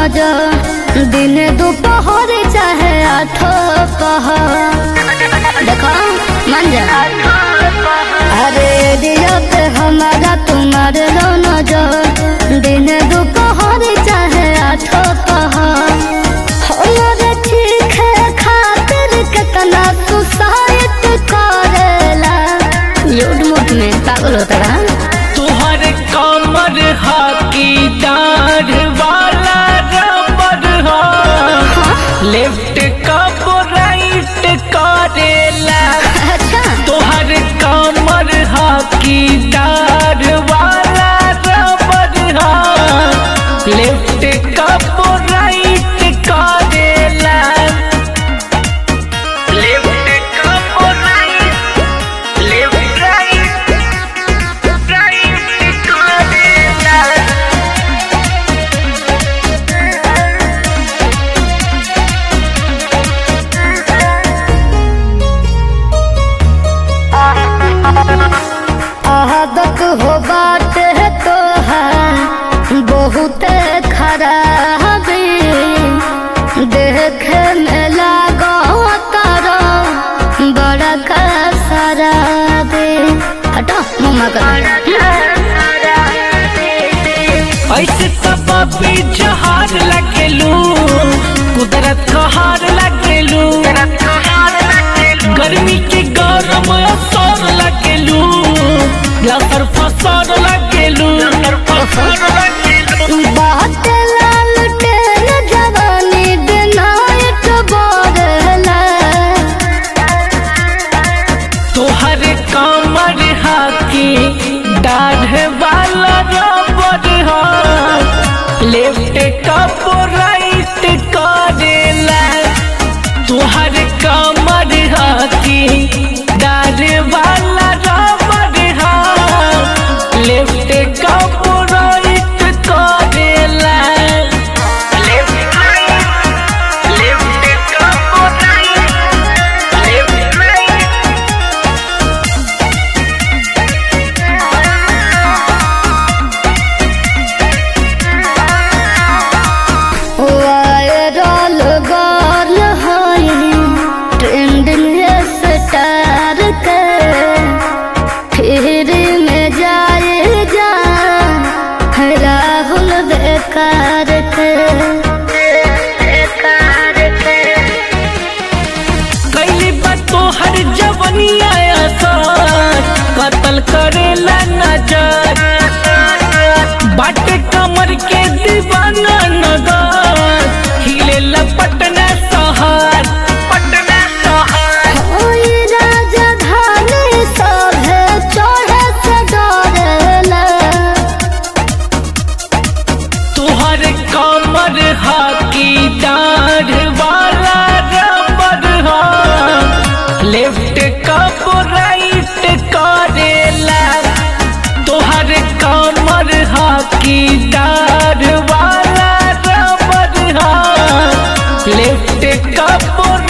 नजर दिन दोपहर चाहे आठो पहर देखो मान जा अरे दिया पे हमारा तुम्हारे लो नजर दिन दोपहर चाहे आठो पहर हमारे ठीक है खातिर कितना सुसाइड करेला लूट मुट में पागल होता रहा तुहर कमर हाकी डाढ़ वाला रबर हा लेफ्ट कब राइट करेला अच्छा तुहर कमर हाकी डाढ़ वाला रबर हा लेफ्ट कब राइट करेला लेफ्ट कब राइट लेफ्ट राइट राइट करेला आदत हो बात है तो है बहुत खराब देखे में लागो तारो बड़ा का शराब हटो मुँह कर ऐसे सब भी जहार लगेलू कुदरत का हार लगेलू गर्मी के गरम असर लगेलू लसर फसर लगेलू बात लाल टेन जवानी दिनायत बोरला तोहर कमर हाकी दाढ़ वाला रबर हा लेफ्ट कप राइट करेला तोहर कमर हाकी दाढ़ वाला रबर हा लेफ्ट कप राइट करेला left left cup right left right viral girl है ट्रेंडिंग स्टार के फिर में जाए जा राहुल बेकार के बेकार के कैली बा तोहर जवनिया असर कतल करेला नजर बाट कमर के दीवाना नगर हिले पटना शहर पटना शहर ओई राजधानी सभे चढ़े से डरेला तोहर कमर हाकी डाढ़ वाला रबर हा लेफ्ट कप राइट करेला तोहर कमर हाकी डाढ़ वाला रबर हा लेफ्ट कप